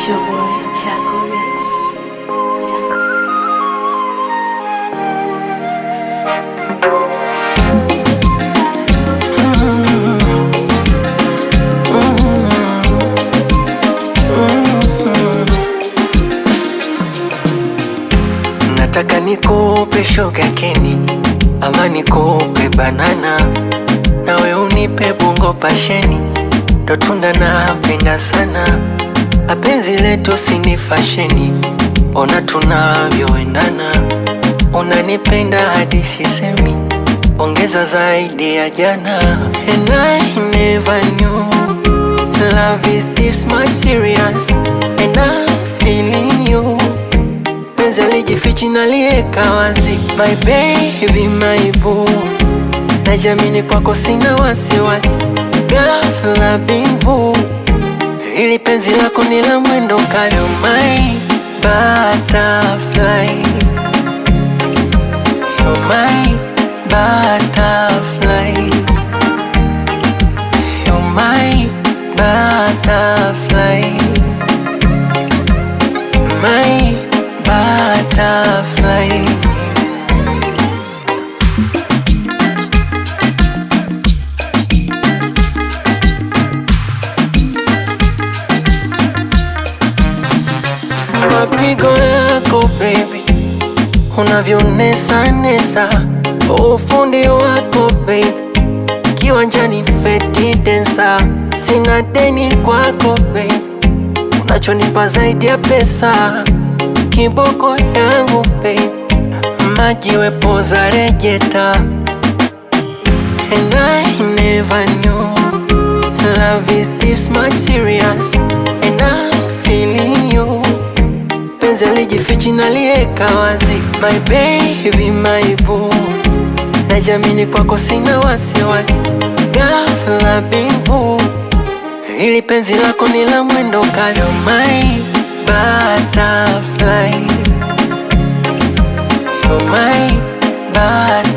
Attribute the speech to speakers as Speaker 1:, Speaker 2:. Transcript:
Speaker 1: your boy, Chaco Mix.
Speaker 2: Nataka nikupe shoga keni ama nikupe banana, nawe unipe bungo pasheni, ndo tunda napenda sana. Apenzi letu sini fasheni, ona tunavyoendana, unanipenda hadi sisemi, ongeza zaidi ya jana. And I never knew love is this much serious, and I'm feeling you penzi alijifichi nalieka wazi, my baby, my boo, najamini kwako sina wasiwasi, ghafla bimvu, ili penzi lako ni la mwendo kasi, You're my butterfly, You're my butterfly, You're my butterfly, my butterfly. Mapigo yako baby, unavyonesa nesa, ufundi wako baby, kiwanjani feti densa, sina deni kwako baby, unachonipa zaidi ya pesa, kiboko yangu baby, maji wepoza rejeta, and I never knew love is this much serious, and I'm feeling you penzi alijifichi nalieka wazi, my baby, my boo, najamini kwako sina wasiwasi, ghafla bimvu, ili penzi lako ni la mwendo kasi, You're my butterfly, You're my butterfly.